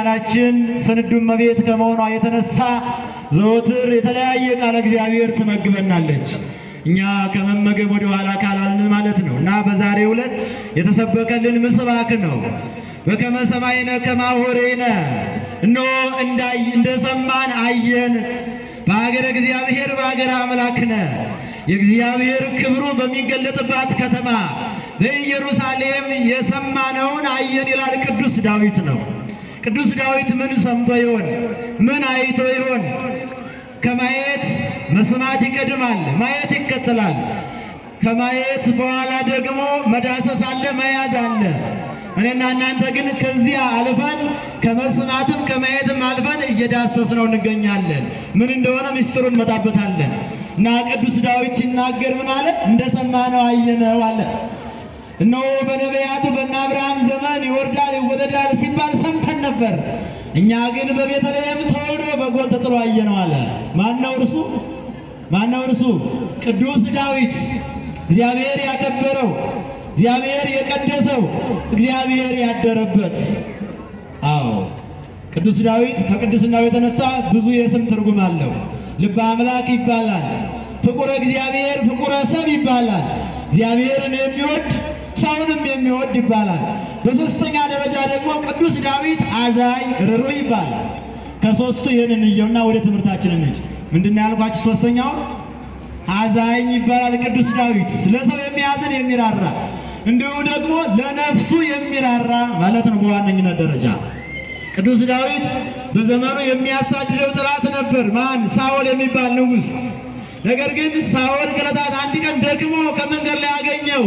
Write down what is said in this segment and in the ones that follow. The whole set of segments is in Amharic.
መካናችን ስንዱ እመቤት ከመሆኗ የተነሳ ዘወትር የተለያየ ቃለ እግዚአብሔር ትመግበናለች። እኛ ከመመገብ ወደ ኋላ ካላልን ማለት ነው እና በዛሬው ዕለት የተሰበከልን ምስባክ ነው። በከመ ሰማይነ ከማሁ ርኢነ፣ እነሆ እንዳይ እንደሰማን አየን። በሀገረ እግዚአብሔር በሀገረ አምላክነ የእግዚአብሔር ክብሩ በሚገለጥባት ከተማ በኢየሩሳሌም የሰማነውን አየን ይላል ቅዱስ ዳዊት ነው። ቅዱስ ዳዊት ምን ሰምቶ ይሆን? ምን አይቶ ይሆን? ከማየት መስማት ይቀድማል፣ ማየት ይከተላል። ከማየት በኋላ ደግሞ መዳሰስ አለ፣ መያዝ አለ። እኔና እናንተ ግን ከዚያ አልፈን ከመስማትም ከማየትም አልፈን እየዳሰስነው እንገኛለን። ምን እንደሆነ ምስጢሩን እንመጣበታለን እና ቅዱስ ዳዊት ሲናገር ምን አለ? እንደሰማነው አየነው አለ። እነሆ በነቢያቱ በእነ አብርሃም ዘመን ይወርዳል ይወለዳል ሲባል ሰምተን ነበር። እኛ ግን በቤተልሔም ተወልዶ በጎል ተጥሎ አየነው አለ። ማነው እርሱ? ማነው እርሱ? ቅዱስ ዳዊት እግዚአብሔር ያከበረው እግዚአብሔር የቀደሰው እግዚአብሔር ያደረበት። አዎ ቅዱስ ዳዊት ከቅድስናው የተነሳ ብዙ የስም ትርጉም አለው። ልበ አምላክ ይባላል። ፍቁረ እግዚአብሔር፣ ፍቁረ ሰብ ይባላል። እግዚአብሔርን የሚወድ ሰውንም የሚወድ ይባላል። በሦስተኛ ደረጃ ደግሞ ቅዱስ ዳዊት አዛኝ ርኅሩህ ይባላል። ከሦስቱ ይህንን እንየውና ወደ ትምህርታችን እንሂድ። ምንድን ነው ያልኳችሁ? ሦስተኛውን አዛኝ ይባላል ቅዱስ ዳዊት ለሰው የሚያዝን የሚራራ እንዲሁ ደግሞ ለነፍሱ የሚራራ ማለት ነው። በዋነኝነት ደረጃ ቅዱስ ዳዊት በዘመኑ የሚያሳድደው ጠላት ነበር። ማን? ሳኦል የሚባል ንጉሥ። ነገር ግን ሳኦል ከዕለታት አንድ ቀን ደክሞ ከመንገድ ላይ አገኘው።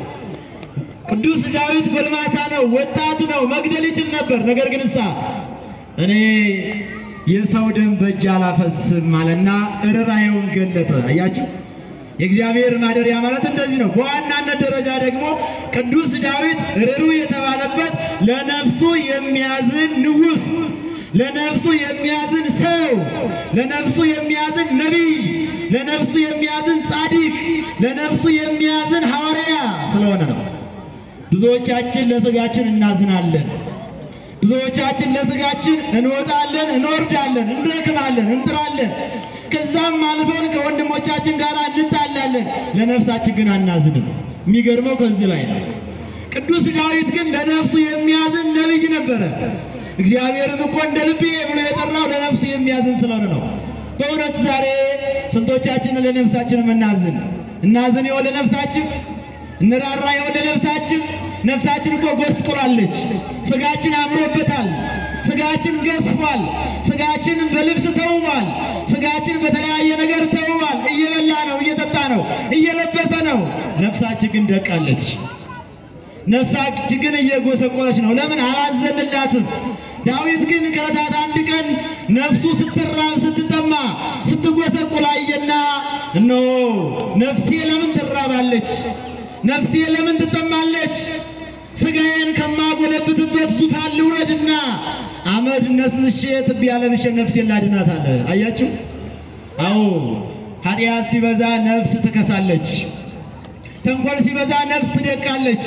ቅዱስ ዳዊት ጎልማሳ ነው፣ ወጣቱ ነው፣ መግደል ይችል ነበር። ነገር ግን እሳ እኔ የሰው ደም በእጅ አላፈስም አለና ርኅራኄውን ገለጠ። አያችሁ የእግዚአብሔር ማደሪያ ማለት እንደዚህ ነው። በዋናነት ደረጃ ደግሞ ቅዱስ ዳዊት ርኅሩህ የተባለበት ለነፍሱ የሚያዝን ንጉሥ፣ ለነፍሱ የሚያዝን ሰው፣ ለነፍሱ የሚያዝን ነቢይ፣ ለነፍሱ የሚያዝን ጻዲቅ፣ ለነፍሱ የሚያዝን ሐዋርያ ስለሆነ ነው። ብዙዎቻችን ለሥጋችን እናዝናለን። ብዙዎቻችን ለሥጋችን እንወጣለን፣ እንወርዳለን፣ እንደክማለን፣ እንጥራለን ከዛም አልፈን ከወንድሞቻችን ጋር እንጣላለን። ለነፍሳችን ግን አናዝንም። የሚገርመው ከዚህ ላይ ነው። ቅዱስ ዳዊት ግን ለነፍሱ የሚያዝን ነቢይ ነበረ። እግዚአብሔርም እኮ እንደ ልቤ ብሎ የጠራው ለነፍሱ የሚያዝን ስለሆነ ነው። በእውነት ዛሬ ስንቶቻችን ለነፍሳችን እናዝን? እናዝን ይሆን ለነፍሳችን? እንራራ ይሆን ለነፍሳችን? ነፍሳችን እኮ ጎስቁላለች። ስጋችን አምሮበታል። ስጋችን ገዝፏል። ስጋችን በልብስ ተውቧል። ስጋችን በተለያየ ነገር ተውቧል። እየበላ ነው፣ እየጠጣ ነው፣ እየለበሰ ነው። ነፍሳችን ግን ደቃለች። ነፍሳችን ግን እየጎሰቆለች ነው። ለምን አላዘንላትም? ዳዊት ግን ከዕለታት አንድ ቀን ነፍሱ ስትራብ ስትጠማ ስትጎሰቁል አየና እነሆ ነፍሴ ለምን ትራባለች? ነፍሴ ለምን ትጠማለች? ስጋዬን ከማጎለብትበት ዙፋን ልውረድና አመድ ነስንሼ ትቢያ ለብሼ ነፍሴን ላድናት አለ። አያችሁ? አዎ ኃጢአት ሲበዛ ነፍስ ትከሳለች። ተንኮል ሲበዛ ነፍስ ትደቃለች።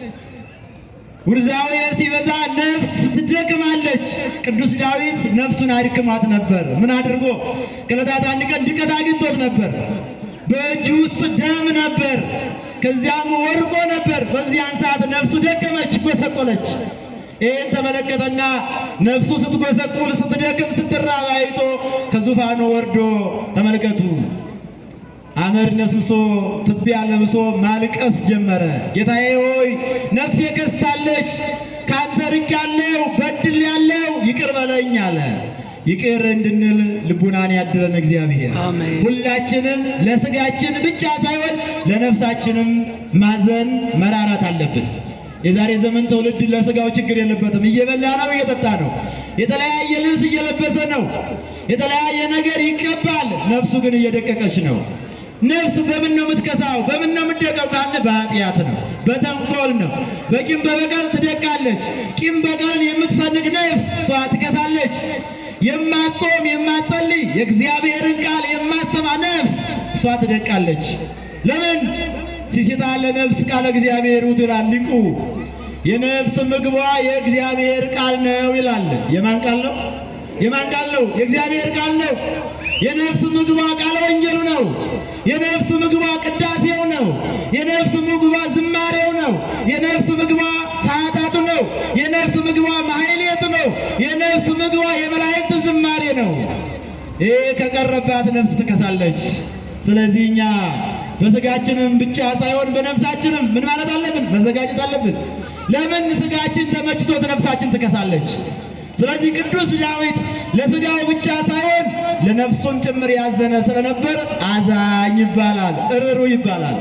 ውርዛዊ ሲበዛ ነፍስ ትደክማለች። ቅዱስ ዳዊት ነፍሱን አድክሟት ነበር። ምን አድርጎ? ከዕለታት አንድ ቀን ድቀት አግኝቶት ነበር። በእጁ ውስጥ ደም ነበር። ከዚያም ወርቆ ነበር። በዚያን ሰዓት ነፍሱ ደከመች፣ ጎሰቆለች። ይህን ተመለከተና ነፍሱ ስትጎሰቁል፣ ስትደክም፣ ስትራብ አይቶ ከዙፋኑ ወርዶ ተመልከቱ አመድ ነስንሶ ትቢያ ለብሶ ማልቀስ ጀመረ። ጌታዬ ሆይ ነፍሴ ከስታለች፣ ካንተ ርቄአለሁ፣ በድያለሁ፣ ይቅር በለኝ አለ። ይቅር እንድንል ልቡናን ያድለን እግዚአብሔር። አሜን። ሁላችንም ለስጋችን ብቻ ሳይሆን ለነፍሳችንም ማዘን መራራት አለብን። የዛሬ ዘመን ትውልድ ለስጋው ችግር የለበትም። እየበላ ነው፣ እየጠጣ ነው፣ የተለያየ ልብስ እየለበሰ ነው፣ የተለያየ ነገር ይቀባል። ነፍሱ ግን እየደቀቀች ነው። ነፍስ በምን ነው የምትከሳው? በምን ነው የምትደቀው ካለ በኃጢአት ነው፣ በተንኮል ነው፣ በቂም በበቀል ትደቃለች። ቂም በቀልን የምትሰንቅ ነፍስ እሷ ትከሳለች። የማጾም የማጸልይ የእግዚአብሔርን ቃል የማሰማ ነፍስ እሷ ትደቃለች። ለምን ሲሴታ ለነፍስ ቃለ እግዚአብሔር ውእቱ ይላል ሊቁ። የነፍስ ምግቧ የእግዚአብሔር ቃል ነው ይላል። የማን ቃል ነው? የማን ቃል ነው? የእግዚአብሔር ቃል ነው። የነፍስ ምግቧ ቃለ ወንጌሉ ነው። የነፍስ ምግቧ ቅዳሴው ነው። የነፍስ ምግቧ ዝማሬው ነው። የነፍስ ምግቧ ሰዓታቱ ነው። የነፍስ ምግቧ ማሕሌቱ ነው። የነፍስ ምግቧ የመላእክት ዝማሬ ነው። ይህ ከቀረባት ነፍስ ትከሳለች። ስለዚህ እኛ በስጋችንም ብቻ ሳይሆን በነፍሳችንም ምን ማለት አለብን? መዘጋጀት አለብን። ለምን ስጋችን ተመችቶት ነፍሳችን ትከሳለች? ስለዚህ ቅዱስ ዳዊት ለስጋው ብቻ ሳይሆን ለነፍሱም ጭምር ያዘነ ስለነበር አዛኝ ይባላል፣ እርሩ ይባላል።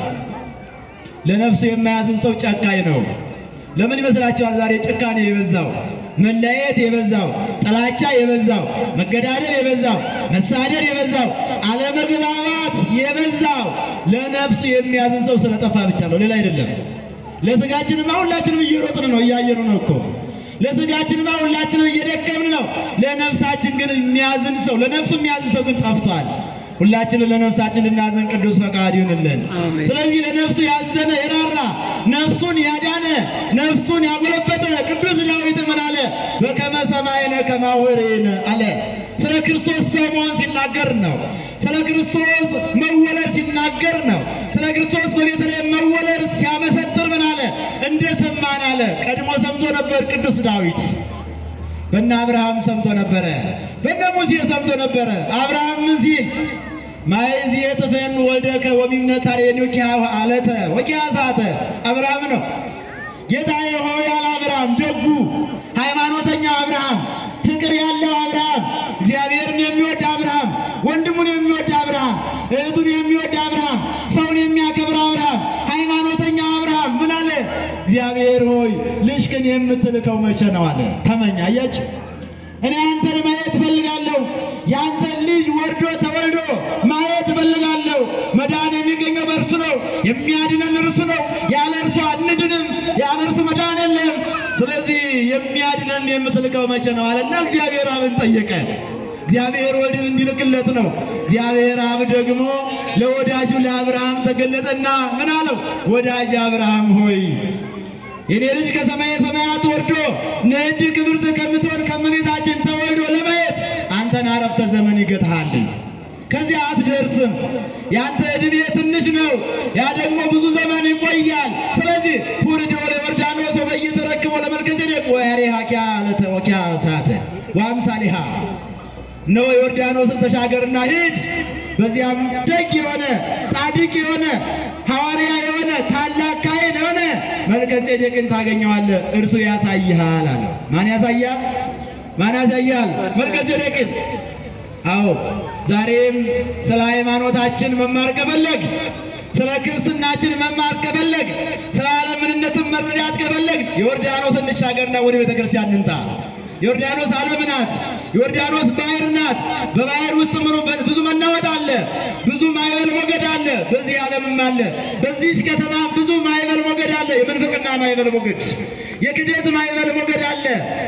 ለነፍሱ የማያዝን ሰው ጨካኝ ነው። ለምን ይመስላችኋል? ዛሬ ጭካኔ የበዛው መለያየት የበዛው ጥላቻ የበዛው መገዳደል የበዛው መሳደድ የበዛው አለመግባባት የበዛው ለነፍሱ የሚያዝን ሰው ስለጠፋ ብቻ ነው፣ ሌላ አይደለም። ለስጋችንማ ሁላችንም እየሮጥን ነው፣ እያየኑ ነው እኮ ለስጋችንማ ሁላችንም እየደከምን ነው። ለነፍሳችን ግን የሚያዝን ሰው ለነፍሱ የሚያዝን ሰው ግን ጠፍቷል። ሁላችንን ለነፍሳችን ልናዘን ቅዱስ ፈቃድ ይሁንልን። አሜን። ስለዚህ ለነፍሱ ያዘነ የራራ ነፍሱን ያዳነ ነፍሱን ያጎለበተ ቅዱስ ዳዊት ምን አለ? በከመ ሰማይነ ከማሁ ርኢነ አለ። ስለ ክርስቶስ ሰው መሆን ሲናገር ነው። ስለ ክርስቶስ መወለድ ሲናገር ነው። ስለ ክርስቶስ በቤተልሔም መወለድ ሲያመሰጥር ምን አለ? እንደ ሰማን አለ። ቀድሞ ሰምቶ ነበር ቅዱስ ዳዊት በነ አብርሃም ሰምቶ ነበረ። በነ ሙሴ ሰምቶ ነበረ። አብርሃም ምን ሲል ማይዝ የጥፈን ወልደከ ወሚምነት ታሬኒው አለተ ወኪያ ሳተ አብርሃም ነው። ጌታዬ ሆይ ያለ አብርሃም ደጉ ሃይማኖተኛው አብርሃም ፍቅር ያለው አብርሃም እግዚአብሔርን የሚወድ አብርሃም ወንድሙን የሚወድ አብርሃም እህቱን የሚወድ አብርሃም ሰውን የሚያከብር አብርሃም ሃይማኖተኛ አብርሃም ምን አለ? እግዚአብሔር ሆይ ልጅህን የምትልከው መቼ ነው አለ። ተመኛ አያችሁ። እኔ አንተን ማየት እፈልጋለሁ። የአንተን ልጅ ወርዶ ተወልዶ ማየት እፈልጋለሁ። መዳን የሚገኘው በእርሱ ነው። የሚያድነን እርሱ ነው። ያለ እርሱ አንድንም፣ ያለ እርሱ መዳን የለም። ስለዚህ የሚያድነን የምትልከው መቼ ነው አለና እግዚአብሔር አብን ጠየቀ። እግዚአብሔር ወልድን እንዲልክለት ነው። እግዚአብሔር አብ ደግሞ ለወዳጁ ለአብርሃም ተገለጠና ምን አለው? ወዳጅ አብርሃም ሆይ የኔ ልጅ ከሰማየ ሰማያት ወርዶ ንዕድ ክብርት ከምትሆን ከእመቤታችን ተወልዶ ለማየት አንተን አረፍተ ዘመን ይገጥሃል። ከዚያ አትደርስም። ያንተ ዕድሜ ትንሽ ነው፣ ያ ደግሞ ብዙ ዘመን ይቆያል። ስለዚህ ሁርድ ወደ ዮርዳኖስ በየተረክቦ ለመልከጼዴቅ ወያሬሃ ኪያ ለተ ወኪያ ሳተ ወአምሳሊሃ እነሆ ዮርዳኖስን ተሻገርና ሂድ። በዚያም ደግ የሆነ ጻድቅ የሆነ ሐዋርያ የሆነ ታላቅ ካህን የሆነ መልከጼዴቅን ታገኘዋለህ፣ እርሱ ያሳይሃል አለ። ማን ያሳያል? ማን ያሳያል? መልከጼዴቅን። አዎ ዛሬም ስለ ሃይማኖታችን መማር ከፈለግ ስለ ክርስትናችን መማር ከፈለግ ስለ ዓለም ምንነትን መረዳት ከፈለግ ዮርዳኖስ እንሻገርና ወደ ቤተ ክርስቲያን እንምጣ። ዮርዳኖስ ዓለም ናት። ዮርዳኖስ ባህር ናት። በባህር ውስጥ ምኑ ብዙ መናወጥ አለ፣ ብዙ ማዕበል ሞገድ አለ። በዚህ ዓለምም አለ። በዚህች ከተማ ብዙ ማዕበል ሞገድ አለ። የምንፍቅና ማዕበል ሞገድ፣ የክደት ማዕበል ሞገድ አለ።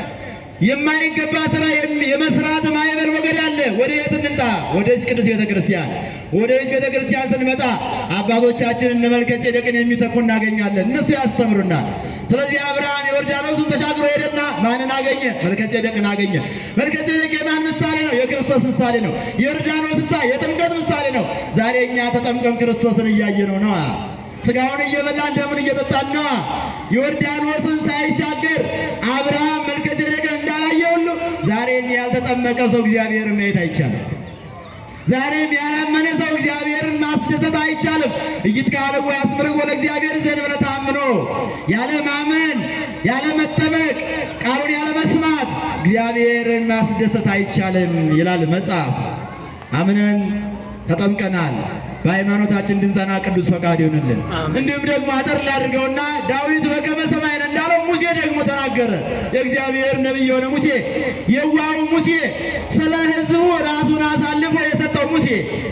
የማይገባ ስራ የሚ- የመስራት ማዕበል ሞገድ አለ። ወደ የት እንምጣ? ወደዚህ ቅዱስ ቤተ ክርስቲያን። ወደዚህ ቤተ ክርስቲያን ስንመጣ አባቶቻችን እነ መልከጼዴቅን የሚተኩ እናገኛለን። እነሱ ያስተምሩናል። ስለዚህ አብርሃም ዮርዳኖስን ተሻግሮ ሄደና ማንን አገኘ? መልከጼዴቅን አገኘ። መልከጼዴቅ የማን ምሳሌ ነው? የክርስቶስ ምሳሌ ነው። የዮርዳኖስ ምሳ የጥምቀት ምሳሌ ነው። ዛሬ እኛ ተጠምቀን ክርስቶስን እያየነው ነዋ። ስጋውን እየበላን ደምን እየጠጣን ነዋ። ዮርዳኖስን ሳይሻገር አብርሃም መልከጼዴቅን እንዳላየ ሁሉ ዛሬም ያልተጠመቀ ሰው እግዚአብሔርን ማየት አይቻልም። ዛሬም ያላመነ ሰው እግዚአብሔርን ማስደሰት አይቻልም። ኢይትካልዎ ያስምርዎ ለእግዚአብሔር ዘእንበለ ተአምኖ፣ ያለ ማመን ያለ መጠመቅ ቃሉን ያለ መስማት እግዚአብሔርን ማስደሰት አይቻልም ይላል መጽሐፍ። አምነን ተጠምቀናል። በሃይማኖታችን እንድንጸና ቅዱስ ፈቃድ ይሆንልን። አሜን። እንዲሁም ደግሞ አጠር ላድርገውና ዳዊት በከመ ሰማይነ እንዳለው ሙሴ ደግሞ ተናገረ። የእግዚአብሔር ነቢይ የሆነ ሙሴ የዋሁ ሙሴ ስለ ሕዝቡ ራሱን አሳልፎ የሰጠው ሙሴ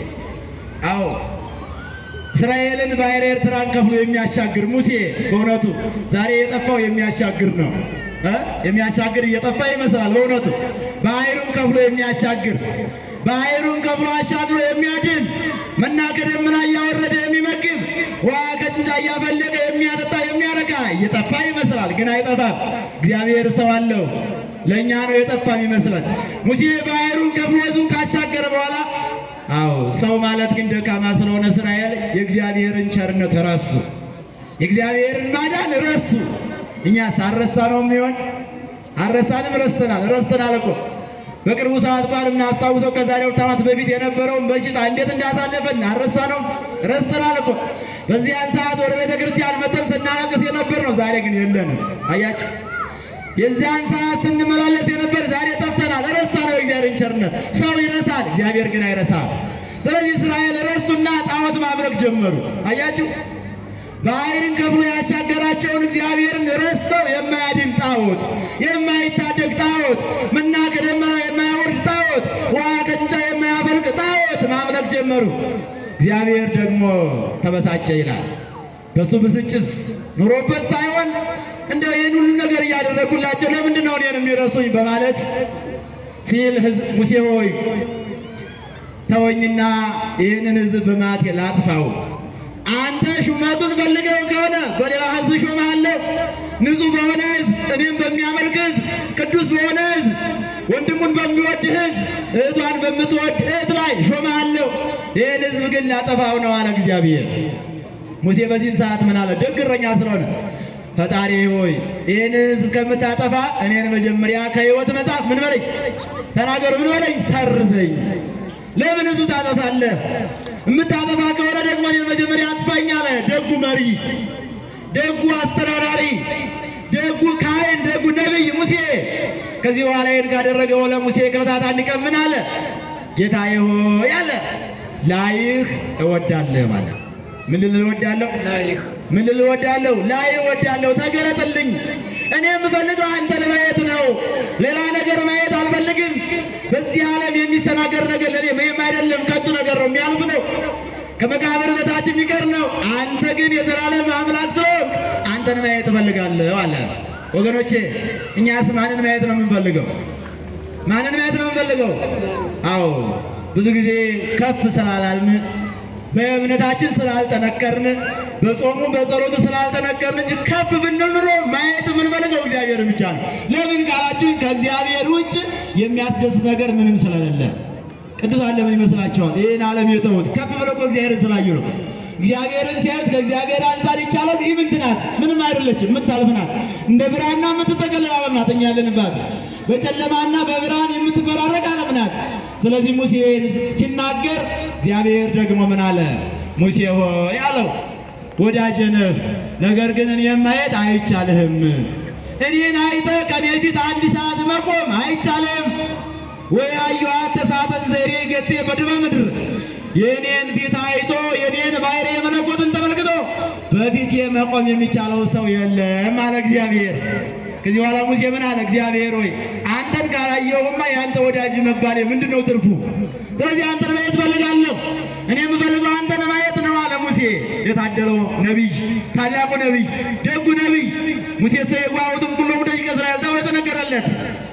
አዎ እስራኤልን ባሕረ ኤርትራን ከፍሎ የሚያሻግር ሙሴ በእውነቱ ዛሬ የጠፋው የሚያሻግር ነው እ የሚያሻግር እየጠፋ ይመስላል። በእውነቱ ባሕሩን ከፍሎ የሚያሻግር ባህሩን ከፍሎ አሻግሮ የሚያድን መና ከደመና እያወረደ የሚመግብ ውሃ ከጭንጫ እያፈለቀ የሚያጠጣ የሚያረካ እየጠፋ ይመስላል፣ ግን አይጠፋም። እግዚአብሔር ሰው አለው። ለእኛ ነው የጠፋም ይመስላል። ሙሴ ባህሩን ከፍሎ ሕዝቡን ካሻገረ በኋላ አዎ ሰው ማለት ግን ደካማ ስለሆነ እስራኤል የእግዚአብሔርን ቸርነት ረሱ፣ የእግዚአብሔርን ማዳን ረሱ። እኛ ሳረሳ ነው የሚሆን አረሳንም፣ ረስተናል፣ ረስተናል እኮ በቅርቡ ሰዓት እንኳን የምናስታውሰው ከዛሬ ሁለት ዓመት በፊት የነበረውን በሽታ እንዴት እንዳሳለፈን አረሳ ነው፣ ረስተናል እኮ በዚያን ሰዓት ወደ ቤተ ክርስቲያን መጠን ስናለቅስ የነበር ነው። ዛሬ ግን የለንም። አያችሁ፣ የዚያን ሰዓት ስንመላለስ የነበር ዛሬ ጠፍተናል። ረሳ ነው የእግዚአብሔርን ቸርነት። ሰው ይረሳል፣ እግዚአብሔር ግን አይረሳም። ስለዚህ እስራኤል ረሱና ጣዖት ማምለክ ጀመሩ። አያችሁ ባህርን ከፍሎ ያሻገራቸውን እግዚአብሔርን ረስተው የማያድን ጣዖት፣ የማይታደግ ጣዖት፣ መና ከደመና የማያወርድ ጣዖት፣ ውሃ ከጭንጫ የማያፈልቅ ጣዖት ማምለክ ጀመሩ። እግዚአብሔር ደግሞ ተበሳጨ ይላል። በሱ ብስጭት ኑሮበት ሳይሆን እንደ ይህን ሁሉ ነገር እያደረግኩላቸው ለምንድን ነው እኔን የሚረሱኝ በማለት ሲል ሕዝብ ሙሴ ሆይ ተወኝና ይህንን ሕዝብ በማቴ ላጥፋው አንተ ሹመቱን ፈልገው ከሆነ በሌላ ሕዝብ ሾመሃለሁ። ንጹሕ በሆነ ሕዝብ፣ እኔም በሚያመልክ ሕዝብ፣ ቅዱስ በሆነ ሕዝብ፣ ወንድሙን በሚወድ ሕዝብ፣ እህቷን በምትወድ እህት ላይ ሾመሃለሁ። ይህን ሕዝብ ግን ላጠፋው ነው አለ እግዚአብሔር። ሙሴ በዚህን ሰዓት ምን አለ? ደግ እረኛ ስለሆነ ፈጣሪ ሆይ ይህን ሕዝብ ከምታጠፋ እኔን መጀመሪያ ከሕይወት መጽሐፍ ምን በለኝ ተናገሩ፣ ምን በለኝ ሰርዘኝ። ለምን ሕዝብ ታጠፋለህ? የምታጠፋ ከሆነ ደግሞ እኔን መጀመሪያ አጥፋኝ አለ። ደጉ መሪ፣ ደጉ አስተዳዳሪ፣ ደጉ ካህን፣ ደጉ ነቢይ ሙሴ። ከዚህ በኋላ ይህን ካደረገ በኋላ ሙሴ ከዕለታት አንድ ቀን ምን አለ? ጌታዬ ሆይ አለ ላይህ እወዳለሁ ማለት ምን ልል እወዳለሁ? ላይህ ምን ልል እወዳለሁ? ላይ እወዳለሁ፣ ተገለጥልኝ። እኔ የምፈልገው አንተን ማየት ነው። ሌላ ነገር ማየት አልፈልግም። በዚህ ዓለም የሚሰናገር ነገር ለእኔ ምንም አይደለም፣ ከንቱ ነገር ነው፣ የሚያልፍ ነው፣ ከመቃብር በታች የሚቀር ነው። አንተ ግን የዘላለም አምላክ ስለሆንክ አንተን ማየት እፈልጋለሁ አለ። ወገኖቼ እኛስ ማንን ማየት ነው የምንፈልገው? ማንን ማየት ነው የምንፈልገው? አዎ ብዙ ጊዜ ከፍ ስላላልን በእምነታችን ስላልጠነከርን በጾሙ በጸሎቱ ስላልጠነከርን እንጂ ከፍ ብንል ኑሮ ማየት የምንፈልገው እግዚአብሔር ብቻ ነው። ለምን ካላችሁ ከእግዚአብሔር ውጭ የሚያስደስት ነገር ምንም ስለሌለ። ቅዱሳን ለምን ይመስላችኋል? ይህን ዓለም የተዉት ከፍ ብለው እኮ እግዚአብሔርን ስላዩ ነው። እግዚአብሔርን ሲያዩት ከእግዚአብሔር አንጻር ይቻላል ኢምንት ናት፣ ምንም አይደለችም፣ የምታልፍ ናት። እንደ ብርሃንና የምትጠቀልል ዓለም ናት እኛ ያለንባት። በጨለማና በብርሃን የምትፈራረቅ ዓለም ናት። ስለዚህ ሙሴ ሲናገር እግዚአብሔር ደግሞ ምን አለ? ሙሴ ሆይ አለው ወዳጄ ነህ፣ ነገር ግን እኔን ማየት አይቻልህም። እኔን አይተህ ከኔ ፊት አንድ ሰዓት መቆም አይቻልህም። ወይ አየኋት ተሳተን ዘይሬ ገጼ በድበ ምድር የእኔን ፊት አይቶ የኔን ባሕርየ መለኮትን ተመልክቶ በፊቴ መቆም የሚቻለው ሰው የለም አለ እግዚአብሔር። ከዚህ በኋላ ሙሴ ምን አለ? እግዚአብሔር ሆይ አንተን ካላየሁማ የአንተ ወዳጅ መባሌ ምንድን ነው ትርፉ? ስለዚህ አንተን ማየት ፈልጋለሁ። እኔ የምፈልገው አንተን ማየት ነው አለ ሙሴ። የታደለው ነቢይ፣ ታላቁ ነቢይ፣ ደጉ ነቢይ ሙሴ ሰየዋውትን ኩሎ ደቂቀ እስራኤል ተብሎ የተነገረለት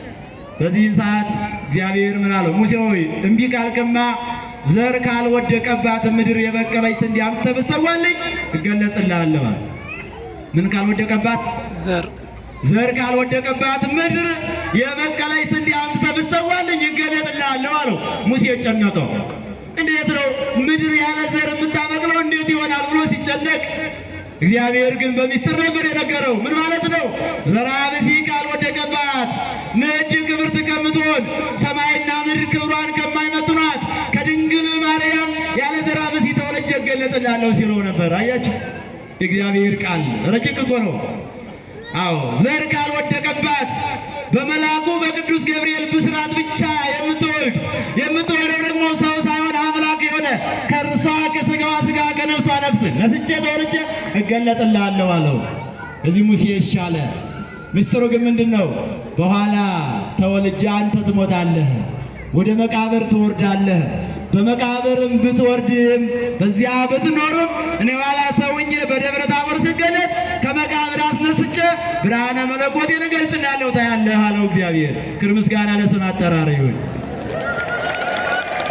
በዚህን ሰዓት እግዚአብሔር ምን አለው? ሙሴ ሆይ እምቢ ካልክማ ዘር ካልወደቀባት ምድር የበቀለች ስንዴ አምጥተህ ብትሰዋልኝ እገለጽልሃለሁ አለ። ምን ካልወደቀባት ዘር ዘር ካልወደቀባት ምድር የበቀለች ስንዴ አምጥተህ ብትሰዋልኝ ይገለጥልሃለሁ አለው። ሙሴ ጨነቀው። እንዴት ነው ምድር ያለ ዘር የምታበቅለው እንዴት ይሆናል ብሎ ሲጨነቅ፣ እግዚአብሔር ግን በሚስጥር ነበር የነገረው። ምን ማለት ነው? ዘርአ ብእሲ ካልወደቀባት ንዕድ ክብርት ከምትሆን ሰማይና ምድር ክብሯን ከማይመጥኗት ከድንግል ማርያም ያለ ዘርአ ብእሲ ተወልጄ እገለጥልሃለሁ ሲለው ነበር። አያችሁ፣ የእግዚአብሔር ቃል ረቂቅ እኮ ነው። አዎ ዘር ካልወደቀባት በመልአኩ በቅዱስ ገብርኤል ብስራት ብቻ የምትወልድ የምትወልደው ደግሞ ሰው ሳይሆን አምላክ የሆነ ከእርሷ ከሥጋዋ ሥጋ ከነፍሷ ነፍስ ነስቼ ተወልጄ እገለጥልሃለሁ አለው። እዚህ ሙሴ ይሻለ። ምስጢሩ ግን ምንድን ነው? በኋላ ተወልጄ አንተ ትሞታለህ፣ ወደ መቃብር ትወርዳለህ። በመቃብርም ብትወርድም በዚያ ብትኖርም እኔ ኋላ ሰውኜ በደብረ ታቦር ስገለጥ ከመቃብር አስነስቼ ብርሃነ መለኮቴን እገልጽልሃለሁ ታያለህ አለው እግዚአብሔር። ክብር ምስጋና ለስም አጠራር ይሁን።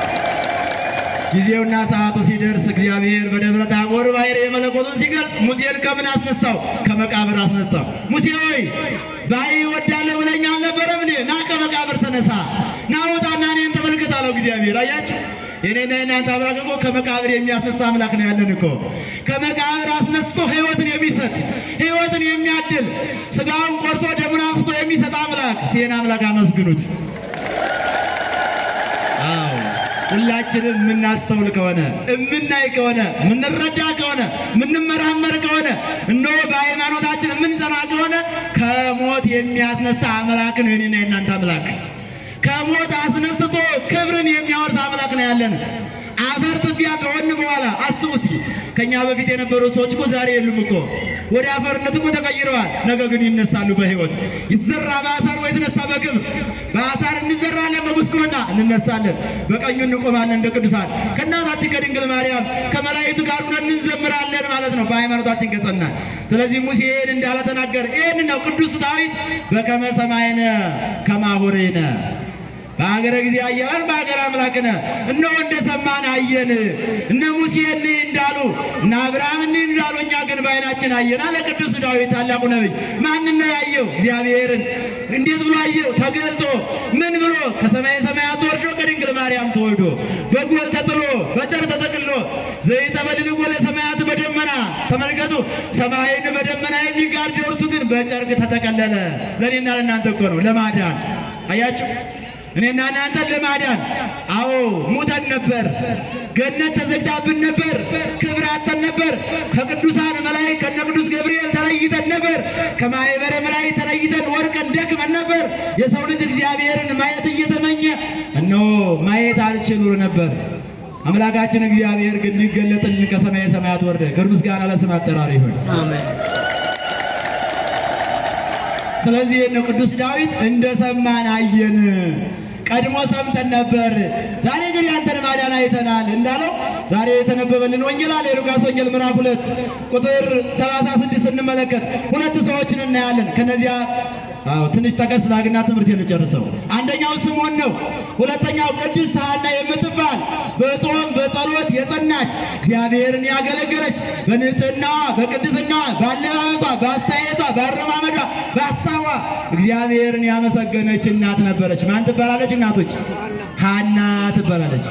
ጊዜውና ሰዓቱ ሲደርስ እግዚአብሔር በደብረ ታቦር ባሕርየ መለኮቱን ሲገልጽ ሙሴን ከምን አስነሳው? ከመቃብር አስነሳው። ሙሴ ሆይ ባይ እወዳለሁ ብለኛ አልነበረም? እኔ ና ከመቃብር ተነሳ፣ ና ውጣና እኔን ተመልከት አለው እግዚአብሔር። አያችሁ የኔና የናንተ አምላክ እኮ ከመቃብር የሚያስነሳ አምላክ ነው ያለን እኮ ከመቃብር አስነስቶ ሕይወትን የሚሰጥ ሕይወትን የሚያድል ስጋውን ቆርሶ ደሙን አፍሶ የሚሰጥ አምላክ ሲሄን አምላክ አመስግኑት። አዎ ሁላችንም የምናስተውል ከሆነ የምናይ ከሆነ የምንረዳ ከሆነ የምንመራመር ከሆነ እነሆ በሃይማኖታችን የምንጸና ከሆነ ከሞት የሚያስነሳ አምላክ ነው የኔና የናንተ አምላክ። ከሞት አስነስቶ ክብርን የሚያወርስ አምላክ ነው ያለን። አፈር ትቢያ ከሆን በኋላ አስቡ እስኪ ከኛ በፊት የነበሩ ሰዎች እኮ ዛሬ የሉም እኮ ወደ አፈርነት እኮ ተቀይረዋል። ነገ ግን ይነሳሉ በሕይወት ይዘራ በአሳር ወይ የተነሳ በክብር በአሳር እንዘራለን፣ በጉስቁልና እንነሳለን፣ በቀኙ እንቆማለን እንደ ቅዱሳን ከእናታችን ከድንግል ማርያም ከመላእክቱ ጋር ሆነን እንዘምራለን ማለት ነው በሃይማኖታችን ከጸናን። ስለዚህ ሙሴ ይህን እንዳለ ተናገር። ይህን ነው ቅዱስ ዳዊት በከመ ሰማይነ ከማሁሬነ በሀገረ ጊዜ አየለን በሀገር አምላክነ እነሆ እንደሰማን አየን። እነ ሙሴ እንይ እንዳሉ እነ አብርሃም እንይ እንዳሉ እኛ ግን በዓይናችን አየን አለ ቅዱስ ዳዊት ታላቁ ነቢይ። ማንን ነው ያየው? እግዚአብሔርን። እንዴት ብሎ አየው? ተገልጦ ምን ብሎ? ከሰማየ ሰማያት ወርዶ ከድንግል ማርያም ተወልዶ በጎል ተጥሎ በጨርቅ ተጠቅሎ ዘይተበልልጎ ለሰማያት በደመና ተመልከቱ። ሰማይን በደመና የሚጋርደው እርሱ ግን በጨርቅ ተጠቀለለ። ለእኔና ለእናንተ እኮ ነው ለማዳን አያችሁ እኔና እናንተን ለማዳን አዎ ሙተን ነበር። ገነት ተዘግታብን ነበር። ክብር አጥተን ነበር። ከቅዱሳን መላእክት ከነ ቅዱስ ገብርኤል ተለይተን ነበር። ከማኅበረ መላእክት ተለይተን ወድቀን ደክመን ነበር። የሰው ልጅ እግዚአብሔርን ማየት እየተመኘ እነሆ ማየት አልችል ብሎ ነበር። አምላካችን እግዚአብሔር ግን ሊገለጥልን ከሰማየ ሰማያት ወረደ። ክብር ምስጋና ለስም አጠራር ይሁን። አሜን። ስለዚህ ነው ቅዱስ ዳዊት እንደሰማን አየን። ቀድሞ ሰምተን ነበር፣ ዛሬ ግን ያንተን ማዳን አይተናል እንዳለው ዛሬ የተነበበልን ወንጌል አለ የሉቃስ ወንጌል ምዕራፍ ሁለት ቁጥር 36 ስንመለከት ሁለት ሰዎችን እናያለን። ከነዚያ አዎ ትንሽ ጠቀስ ላግና ትምህርት የልጨርሰው። አንደኛው ስምዖን ነው። ሁለተኛው ቅድስት ሐና የምትባል በጾም በጸሎት የጸናች እግዚአብሔርን ያገለገለች በንጽህና በቅድስና ባለባበሷ በአስተያየቷ በአረማመዷ በሀሳቧ እግዚአብሔርን ያመሰገነች እናት ነበረች። ማን ትባላለች? እናቶች ሐና ትባላለች።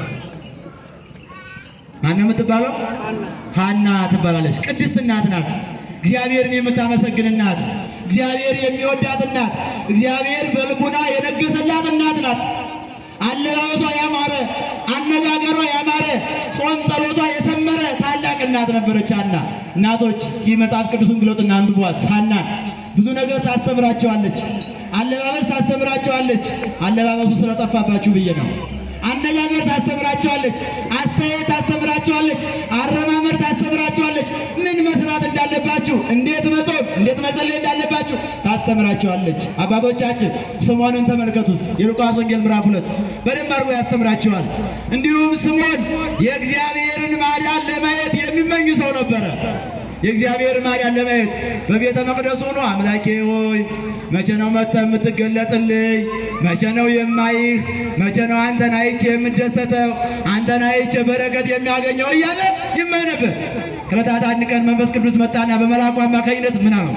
ማን ነው የምትባለው? ሐና ትባላለች። ቅድስት እናት ናት። እግዚአብሔርን የምታመሰግን እናት፣ እግዚአብሔር የሚወዳት እናት፣ እግዚአብሔር በልቡና የነገሰላት እናት ናት። አለባበሷ ያማረ፣ አነጋገሯ ያማረ፣ ጾም ጸሎቷ የሰመረ ታላቅ እናት ነበረች ሐና። እናቶች ሲ መጽሐፍ ቅዱስን ግለጡና አንብቧት። ሐናን ብዙ ነገር ታስተምራቸዋለች። አለባበስ ታስተምራቸዋለች። አለባበሱ ስለጠፋባችሁ ብዬ ነው። አነጋገር ታስተምራቸዋለች። አስተያየት ታስተምራቸዋለች። አረማመድ ታስተምራቸዋለች። ምን መስራት እንዳለባችሁ፣ እንዴት መጾም፣ እንዴት መጸለይ እንዳለባችሁ ታስተምራቸዋለች። አባቶቻችን ስምዖንን ተመልከቱት። የሉቃስ ወንጌል ምዕራፍ ሁለት በደንብ አድርጎ ያስተምራቸዋል። እንዲሁም ስምዖን የእግዚአብሔርን ማዳን ለማየት የሚመኝ ሰው ነበረ። የእግዚአብሔር ማዳን ለማየት በቤተ መቅደሱ ሆኖ አምላኬ ሆይ መቼ ነው መጥተህ የምትገለጥልኝ? መቼ ነው የማይህ? መቼ ነው አንተን አይቼ የምደሰተው? አንተን አይቼ በረከት የሚያገኘው እያለ ይመኝ ነበር። ከዕለታት አንድ ቀን መንፈስ ቅዱስ መጣና በመልአኩ አማካኝነት ምን አለው?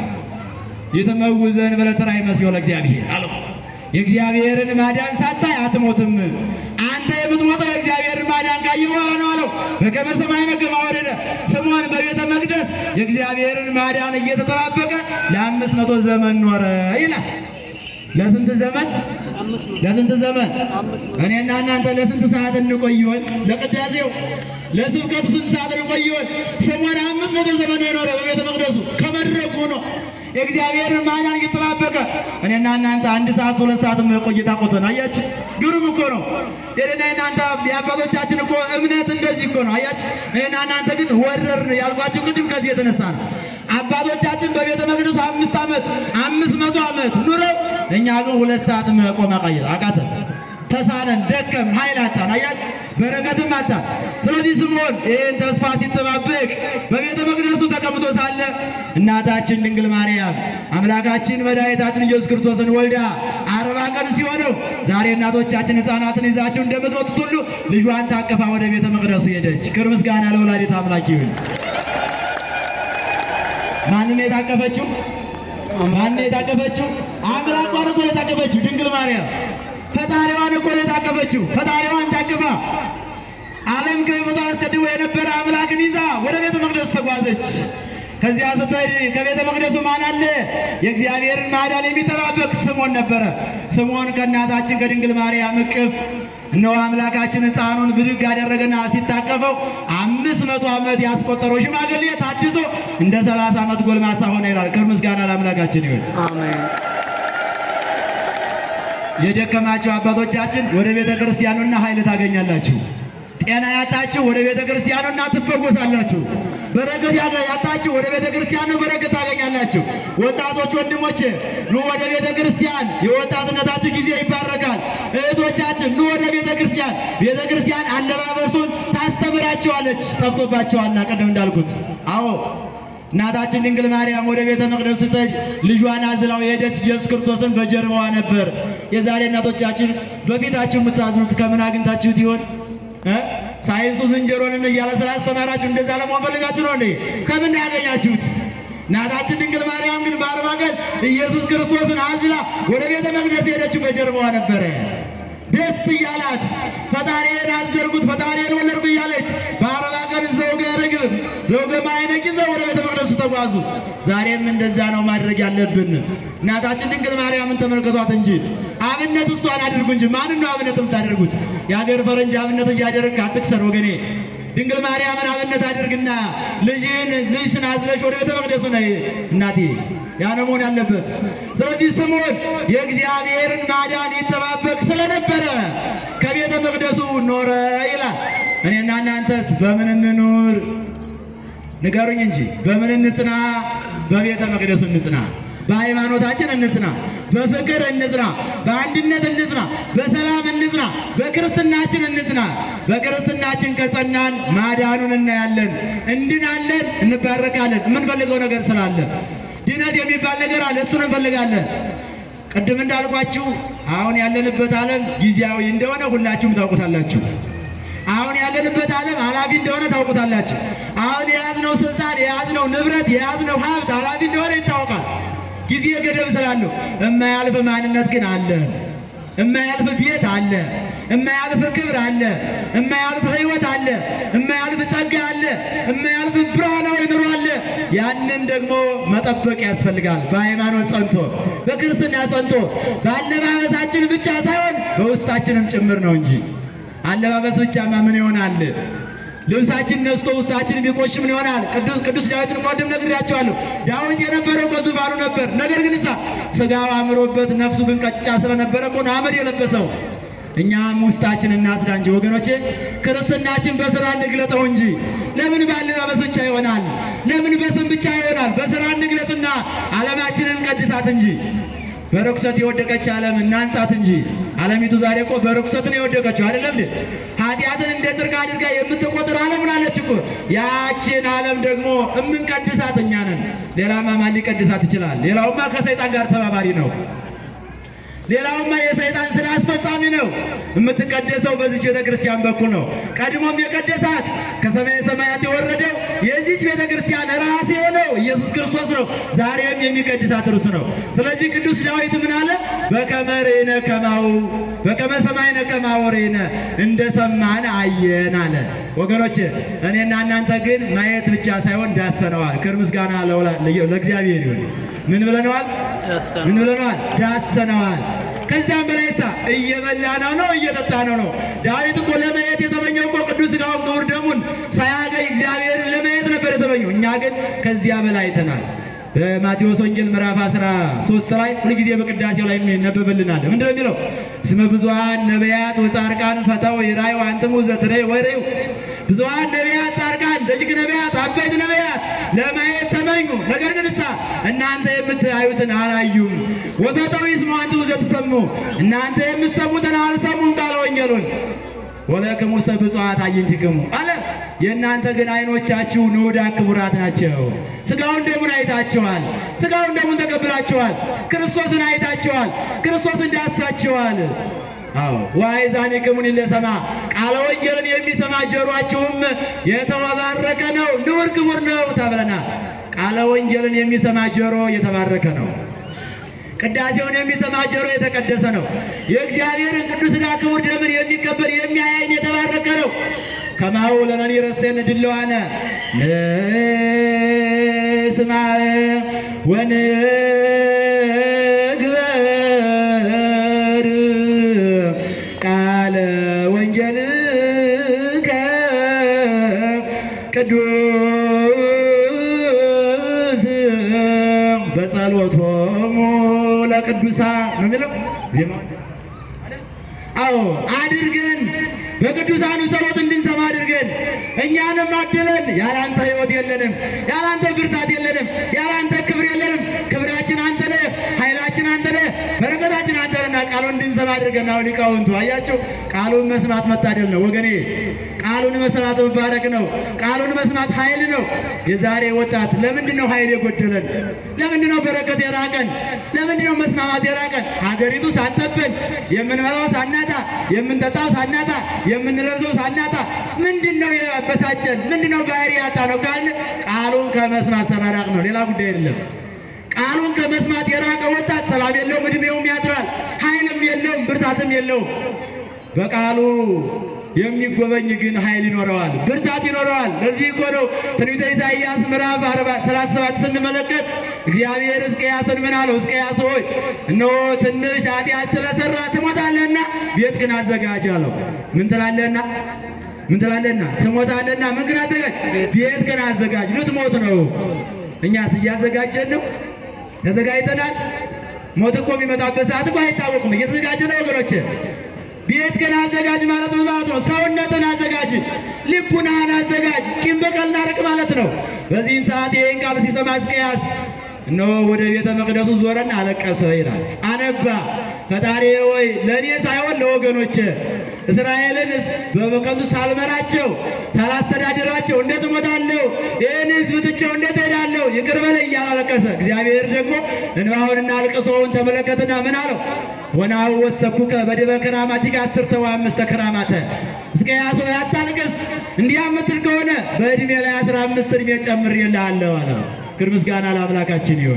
የተመውዘን በለተራይ መስዮ ለእግዚአብሔር አለው። የእግዚአብሔርን ማዳን ሳታይ አትሞትም። አንተ የምትሞተው የእግዚአብሔርን ማዳን ካየህ በኋላ ነው አለው። በከመ ሰማይነ ከመ ወረደ ስምዖን በቤተ መቅደስ የእግዚአብሔርን ማዳን እየተጠባበቀ ለአምስት መቶ ዘመን ኖረ ይላል። ለስንት ዘመን? ለስንት ዘመን? እኔና እናንተ ለስንት ሰዓት እንቆይ ይሆን? ለቅዳሴው ለስብከቱ ስንት ሰዓት እንቆይ ይሆን? ስምዖን አምስት መቶ ዘመን የኖረ በቤተ መቅደሱ ከመድረኩ ሆኖ የእግዚአብሔርን ማዳን እየተጠባበቀ እኔና እናንተ አንድ ሰዓት ሁለት ሰዓት ቆይታ ቆተን አያችሁ። ግሩም እኮ ነው። የእኔና እናንተ የአባቶቻችን እኮ እምነት እንደዚህ እኮ ነው። አያችሁ። እኔና እናንተ ግን ወረርን ያልኳችሁ ቅድም ከዚህ የተነሳ ነው። አባቶቻችን በቤተ መቅደሱ አምስት ዓመት አምስት መቶ ዓመት ኑረው እኛ ግን ሁለት ሰዓት መቆም አቃየ- አቃተን፣ ተሳነን፣ ደከም፣ ኃይል አጣን። አያችሁ በረከትም አጣን። ስለዚህ ስምዖን ይህን ተስፋ ሲጠባበቅ በቤተ መቅደሱ ተቀምጦ ሳለ እናታችን ድንግል ማርያም አምላካችን መድኃኒታችን ኢየሱስ ክርስቶስን ወልዳ አርባ ቀን ቀን ሲሆነው ዛሬ እናቶቻችን ሕፃናትን ይዛችሁ እንደምትመጡት ሁሉ ልጇን ታቅፋ ወደ ቤተ መቅደሱ ሄደች። ክብር ምስጋና ለወላዲተ አምላክ ይሁን። ማንን የታቀፈችው? ማንን የታቀፈችው? አምላኳን እኮ ነው የታቀፈችው። ድንግል ማርያም ፈጣሪዋን እኮ ነው የታቀፈችው። ፈጣሪዋን ታቅፋ ዓለም ከመምጣቱ አስቀድሞ የነበረ አምላክን ይዛ ወደ ቤተ መቅደሱ ተጓዘች። ከዚያ ስትሄድ ከቤተ መቅደሱ ማን አለ? የእግዚአብሔርን ማዳን የሚጠባበቅ ስምዖን ነበረ። ስምዖን ከእናታችን ከድንግል ማርያም እቅፍ እነሆ አምላካችን ሕፃኑን ብድግ አደረገና ሲታቀፈው አምስት መቶ ዓመት ያስቆጠረው ሽማግሌ ታድሶ እንደ ሰላሳ ዓመት ጎልማሳ ሆነ ይላል። ክብር ምስጋና ለአምላካችን ይሁን። አሜን። የደከማችሁ አባቶቻችን ወደ ቤተ ክርስቲያኑና ኃይል ታገኛላችሁ። ጤና ያጣችሁ ወደ ቤተ ክርስቲያኑና ትፈወሳላችሁ። በረከት ያገ- ያጣችሁ ወደ ቤተ ክርስቲያኑ በረከት ታገኛላችሁ። ወጣቶች ወንድሞቼ ኑ ወደ ቤተ ክርስቲያን፣ የወጣትነታችሁ ጊዜ ይባረካል። እህቶቻችን ኑ ወደ ቤተ ክርስቲያን። ቤተ ክርስቲያን አለባበሱን ታስተምራቸዋለች። ጠፍቶባቸዋልና ቅድም እንዳልኩት አዎ እናታችን ድንግል ማርያም ወደ ቤተ መቅደስ ስትሄድ ልጇን አዝላው የሄደች ኢየሱስ ክርስቶስን በጀርባዋ ነበር። የዛሬ እናቶቻችን በፊታችሁ የምታዝሉት ከምን አግኝታችሁት ይሆን? እ? ሳይንሱ ዝንጀሮንን እያለ ስላስተማራችሁ እንደዛ ለመሆን ፈልጋችሁ ነው እንዴ? ከምን ያገኛችሁት? እናታችን ድንግል ማርያም ግን በአርባ ቀን ኢየሱስ ክርስቶስን አዝላ ወደ ቤተ መቅደስ የሄደችው በጀርባዋ ነበረ። ደስ እያላት ፈጣሪዬን አዘልኩት ፈጣሪዬን ወለድኩ እያለች በአርባ ቀን ዘውገ ርግብ ዘውገ ማዕነቅ ይዘው ወደ ቤተ መቅደሱ ተጓዙ። ዛሬም እንደዛ ነው ማድረግ ያለብን። እናታችን ድንግል ማርያምን ተመልከቷት እንጂ አብነት እሷን አድርጉ እንጂ ማንን ነው አብነት የምታደርጉት? የሀገር ፈረንጅ አብነት እያደረግክ አትክሰር ወገኔ። ድንግል ማርያምን አብነት አድርግና ልጅን ልጅሽን አዝለሽ ወደ ቤተ መቅደሱ ነይ እናቴ ያ ነው መሆን ያለበት። ስለዚህ ስምዖን የእግዚአብሔርን ማዳን ይጠባበቅ ስለነበረ ከቤተ መቅደሱ ኖረ ይላል። እኔና እናንተስ በምን እንኑር? ንገሩኝ እንጂ በምን እንጽና? በቤተ መቅደሱ እንጽና። በሃይማኖታችን እንጽና፣ በፍቅር እንጽና፣ በአንድነት እንጽና፣ በሰላም እንጽና፣ በክርስትናችን እንጽና። በክርስትናችን ከጸናን ማዳኑን እናያለን፣ እንድናለን፣ እንባረካለን። የምንፈልገው ነገር ስላለ ድነት የሚባል ነገር አለ፣ እሱን እንፈልጋለን። ቅድም እንዳልኳችሁ አሁን ያለንበት ዓለም ጊዜያዊ እንደሆነ ሁላችሁም ታውቁታላችሁ። አሁን ያለንበት ዓለም ኃላፊ እንደሆነ ታውቁታላችሁ። አሁን የያዝነው ስልጣን፣ የያዝነው ንብረት፣ የያዝነው ሀብት ኃላፊ እንደሆነ ይታወቃል። ጊዜ ገደብ ስላለው የማያልፍ ማንነት ግን አለ። የማያልፍ ቤት አለ። የማያልፍ ክብር አለ። የማያልፍ ሕይወት አለ። የማያልፍ ጸጋ አለ። የማያልፍ ብርሃናዊ ኑሮ አለ። ያንን ደግሞ መጠበቅ ያስፈልጋል። በሃይማኖት ጸንቶ፣ በክርስትና ጸንቶ፣ በአለባበሳችን ብቻ ሳይሆን በውስጣችንም ጭምር ነው እንጂ አለባበስ ብቻማ ምን ይሆናል? ልብሳችን ነስቶ ውስጣችን ቢቆሽ ምን ይሆናል? ቅዱስ ቅዱስ ዳዊትን ቀደም ነግሬያቸዋለሁ። ዳዊት የነበረው በዙፋኑ ነበር። ነገር ግን እሳ ስጋው አምሮበት ነፍሱ ግን ቀጭጫ ስለነበረ እኮ ነው አመድ የለበሰው። እኛም ውስጣችን እናጽዳ እንጂ ወገኖቼ፣ ክርስትናችን በስራ እንግለጠው እንጂ ለምን ባለባበስ ብቻ ይሆናል? ለምን በስም ብቻ ይሆናል? በስራ እንግለጽና ዓለማችንን ቀድሳት እንጂ በርኩሰት የወደቀች ዓለም እናንጻት እንጂ። ዓለሚቱ ዛሬ እኮ በርኩሰት ነው የወደቀችው አይደለም እንዴ? ኃጢአትን እንደ ጽድቅ አድርጋ የምትቆጥር ዓለም ናለች እኮ። ያችን ዓለም ደግሞ እምንቀድሳት እኛ ነን። ሌላማ ማን ሊቀድሳት ይችላል? ሌላውማ ከሰይጣን ጋር ተባባሪ ነው። ሌላውማ የሰይጣን ስራ አስፈጻሚ ነው። የምትቀደሰው በዚች ቤተ ክርስቲያን በኩል ነው። ቀድሞም የቀደሳት ከሰማየ ሰማያት የወረደው የዚች ቤተ ክርስቲያን ራስ የሆነው ኢየሱስ ክርስቶስ ነው። ዛሬም የሚቀድሳት እርሱ ነው። ስለዚህ ቅዱስ ዳዊት ምን አለ? በከመ ርኢነ ከማሁ በከመ ሰማይነ ከማሁ ርኢነ እንደ ሰማን አየን አለ። ወገኖች እኔና እናንተ ግን ማየት ብቻ ሳይሆን ዳሰነዋል። ክብር ምስጋና ለወላ- ለእግዚአብሔር ይሁን። ምን ብለነዋል? ደሰነ ምን ብለነዋል? ዳሰነዋል። ከዚያም በላይ ሳ እየበላ ነው ነው እየጠጣ ነው ነው። ዳዊት እኮ ለማየት የተመኘው እኮ ቅዱስ ሥጋውን ክቡር ደሙን ሳያገኝ እግዚአብሔርን ለማየት ነበር የተመኘው። እኛ ግን ከዚያ በላይ አይተናል። በማቴዎስ ወንጌል ምዕራፍ 13 ላይ ሁልጊዜ በቅዳሴው ላይ ይነበብልናል። ምንድን ነው የሚለው? እስመ ብዙኃን ነቢያት ወጻድቃን ፈተው ይራዩ አንትሙ ዘትሬዩ ወይሬዩ። ብዙኃን ነቢያት፣ ጻድቃን፣ ደጅግ ነቢያት፣ አበይት ነቢያት ለማየት ተመኙ። ነገር ግን እሳ እናንተ የምታዩትን አላዩም። ወፈተው ይስሙ አንትሙ ዘትሰሙ፣ እናንተ የምትሰሙትን አልሰሙም ቃለ ወንጌሉን ወለክሙሰ ብፁዓት አዕይንቲክሙ አለ። የእናንተ ግን ዓይኖቻችሁ ንዑዳን ክቡራት ናቸው። ሥጋውን ደሙን አይታችኋል። ሥጋውን ደሙን ተቀብላችኋል። ክርስቶስን አይታችኋል። ክርስቶስን ዳሳችኋል። አዎ ወአእዛኒክሙኒ ለሰማ ቃለ ወንጌልን የሚሰማ ጆሮአችሁም የተባረከ ነው፣ ንዑድ ክቡር ነው ተብለናል። ቃለ ወንጌልን የሚሰማ ጆሮ የተባረከ ነው። ቅዳሴውን የሚሰማ ጆሮ የተቀደሰ ነው። የእግዚአብሔርን ቅዱስ ሥጋ ክቡር ደምን የሚቀበል የሚያይ ዓይን የተባረከ ነው። ከማሁ ለነኒ ረሴን ድለዋነ ንስማዕ ወንግበር ቃለ ወንጌልከ ቅዱስ በጸሎቶሙ ለቅዱሳ ነው የሚለው ዜማ። አዎ አድርገን በቅዱሳኑ ጸሎት እንድንሰማ አድርገን እኛንም አድለን። ያላንተ ሕይወት የለንም፣ ያላንተ ብርታት የለንም፣ ያላንተ ክብር የለንም። ክብራችን አንተ ነህ፣ ኃይላችን አንተ ነህ፣ በረከታችን አንተ ነህና ቃሉን እንድንሰማ አድርገን። አሁን ሊቃውንቱ አያቸው፣ ቃሉን መስማት መታደል ነው ወገኔ። ቃሉን መስማት መባረክ ነው። ቃሉን መስማት ኃይል ነው። የዛሬ ወጣት ለምንድን ነው ኃይል የጎደለን? ለምንድን ነው በረከት የራቀን? ለምንድን ነው መስማማት የራቀን? ሀገሪቱ ሳጠብን፣ የምንበላው ሳናጣ፣ የምንጠጣው ሳናጣ፣ የምንለብሰው ሳናጣ፣ ምንድን ነው ያበሳጨን? ምንድን ነው ባህሪ ያጣ ነው ካልን ቃሉን ከመስማት ሰራራቅ ነው። ሌላ ጉዳይ አይደለም። ቃሉን ከመስማት የራቀ ወጣት ሰላም የለውም፣ እድሜውም ያጥራል፣ ኃይልም የለውም፣ ብርታትም የለውም። በቃሉ የሚጎበኝ ግን ኃይል ይኖረዋል፣ ብርታት ይኖረዋል። ለዚህ እኮ ነው ትንቢተ ኢሳይያስ ምዕራፍ 37 ስንመለከት እግዚአብሔር ሕዝቅያስን ምን አለው? ሕዝቅያስ ሆይ እነሆ ትንሽ ኃጢአት ስለሰራ ትሞታለህና ቤትህን አዘጋጅ አለው። ምን ትላለህና ምን ትላለህና ትሞታለህና ምን ግን አዘጋጅ? ቤትህን አዘጋጅ። ልትሞት ነው። እኛስ እያዘጋጀን ነው? ተዘጋጅተናል? ሞት እኮ የሚመጣበት ሰዓት እኮ አይታወቅም። እየተዘጋጀ ነው ወገኖች። ቤት ግን አዘጋጅ ማለት ምን ማለት ነው? ሰውነትን አዘጋጅ፣ ልቡናህን አዘጋጅ፣ ቂም በቀልን አርቅ ማለት ነው። በዚህን ሰዓት ይህን ቃል ሲሰማ ሕዝቅያስ እነሆ ወደ ቤተ መቅደሱ ዞረና አለቀሰ ይላል። አነባ። ፈጣሪ ሆይ ለእኔ ሳይሆን ለወገኖቼ እስራኤልን በበቀንቱ ሳልመራቸው ሳላስተዳድራቸው እንዴት እሞታለሁ? ይህን ሕዝብ ትቼው እንዴት እሄዳለሁ? ይቅር በለኝ እያለ አለቀሰ። እግዚአብሔር ደግሞ እንባውንና አልቅሶውን ተመለከትና ምን አለው? ወናሁ ወሰኩከ በዲበ ክራማቲከ አስርተ ወአምስተ ክራማተ ሕዝቅያስ ሆይ አታልቅስ። እንዲህ የምትል ከሆነ በዕድሜ ላይ አስራ አምስት ዕድሜ ጨምሬልሃለሁ አለው። ክብር ምስጋና ለአምላካችን ይሁን።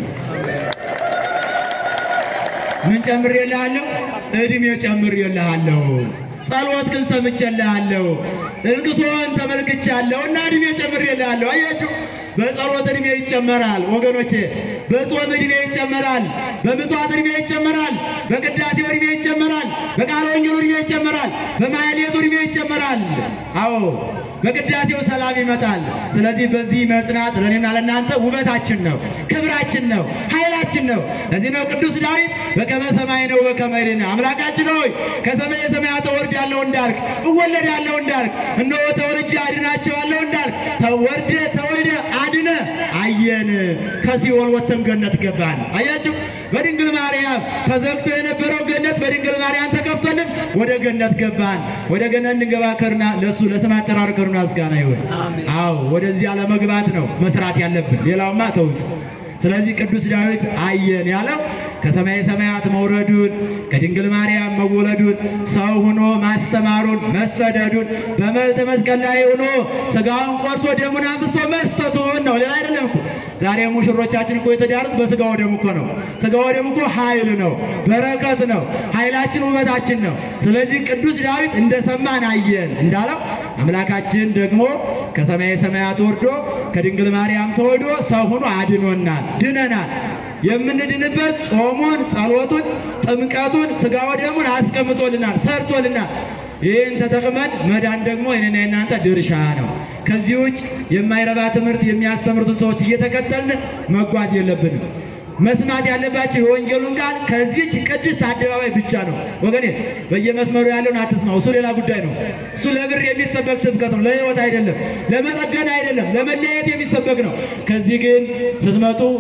ምን ጨምሬልሃለሁ? ዕድሜ ጨምሬልሃለሁ። ጸሎት ግን ሰምቼልሃለሁ። እልቅሶን ተመልክቻለሁ እና ዕድሜ ጨምሬልሃለሁ። አያችሁ፣ በጸሎት ዕድሜ ይጨመራል ወገኖቼ። በጾም ዕድሜ ይጨመራል። በምጽዋት ዕድሜ ይጨመራል። በቅዳሴው ዕድሜ ይጨመራል። በቃለ ወንጌሉ ዕድሜ ይጨመራል። በማሕሌቱ ዕድሜ ይጨመራል። አዎ በቅዳሴው ሰላም ይመጣል። ስለዚህ በዚህ መጽናት ለእኔና ለእናንተ ውበታችን ነው፣ ክብራችን ነው፣ ኃይላችን ነው። ለዚህ ነው ቅዱስ ዳዊት በከመ ሰማይ ነው በከመ ይሬነ አምላካችን ሆይ ከሰማየ ሰማያት እወርዳለሁ እንዳልክ እወለዳለሁ እንዳልክ እነሆ ተወልጄ አድናቸዋለሁ እንዳልክ ተወርደ ተወልደ አድነ አየን። ከሲኦል ወጥተን ገነት ገባን። አያችሁ በድንግል ማርያም ተዘግቶ የነበረው ገነት በድንግል ማርያም ተከፍቶልን ወደ ገነት ገባን። ወደ ገነት እንገባ ከርና ለሱ ለስም አጠራር ከርና ምስጋና ይሁን። አዎ ወደዚያ ለመግባት ነው መስራት ያለብን። ሌላውማ ተውት። ስለዚህ ቅዱስ ዳዊት አየን ያለው ከሰማየ ሰማያት መውረዱን ከድንግል ማርያም መወለዱን ሰው ሆኖ ማስተማሩን መሰደዱን በመልተ መስቀል ላይ ሆኖ ስጋውን ቆርሶ ደሙን አፍሶ መስጠቱን ነው። ሌላ አይደለም እኮ ዛሬ ሙሽሮቻችን እኮ የተዳሩት በስጋው ደሙ እኮ ነው። ስጋው ደሙ እኮ ኃይል ነው፣ በረከት ነው፣ ኃይላችን ውበታችን ነው። ስለዚህ ቅዱስ ዳዊት እንደሰማን አየን እንዳለው አምላካችን ደግሞ ከሰማየ ሰማያት ወርዶ ከድንግል ማርያም ተወልዶ ሰው ሆኖ አድኖናል፣ ድነናል። የምንድንበት ጾሙን፣ ጸሎቱን፣ ጥምቀቱን፣ ስጋ ወደሙን አስቀምጦልናል፣ ሰርቶልናል። ይህን ተጠቅመን መዳን ደግሞ የኔና የናንተ ድርሻ ነው። ከዚህ ውጭ የማይረባ ትምህርት የሚያስተምሩትን ሰዎች እየተከተልን መጓዝ የለብንም። መስማት ያለባቸው የወንጌሉን ቃል ከዚች ቅድስት አደባባይ ብቻ ነው። ወገኔ በየመስመሩ ያለውን አትስማው። እሱ ሌላ ጉዳይ ነው። እሱ ለብር የሚሰበክ ስብከት ነው። ለሕይወት አይደለም፣ ለመጠገን አይደለም፣ ለመለያየት የሚሰበክ ነው። ከዚህ ግን ስትመጡ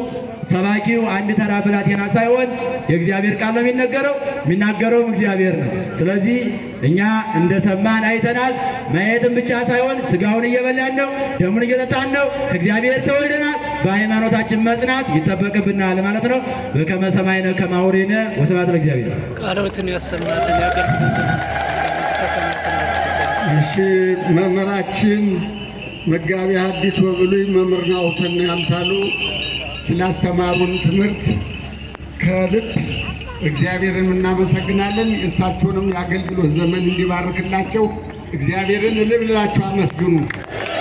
ሰባኪው አንድ ተራ ብላቴና ሳይሆን የእግዚአብሔር ቃል ነው የሚነገረው፣ የሚናገረውም እግዚአብሔር ነው። ስለዚህ እኛ እንደሰማን አይተናል። ማየትም ብቻ ሳይሆን ስጋውን እየበላን ነው፣ ደሙን እየጠጣን ነው። ከእግዚአብሔር ተወልደናል። በሃይማኖታችን መጽናት ይጠበቅብናል ማለት ነው። በከመ ሰማዕነ ከማውሬነ ወስብሐት ለእግዚአብሔር። ቃሎትን ያሰማልን የአገልግሎትን መንግሥተ ሰማያትን ያስገባልን። እሺ መምህራችን መጋቢ ሐዲስ ወብሉይ መምህር ናሁሰናይ አምሳሉ ስላስተማሩን ትምህርት ከልብ እግዚአብሔርን እናመሰግናለን። የእሳቸውንም የአገልግሎት ዘመን እንዲባርክላቸው እግዚአብሔርን እልል ብላችሁ አመስግኑ።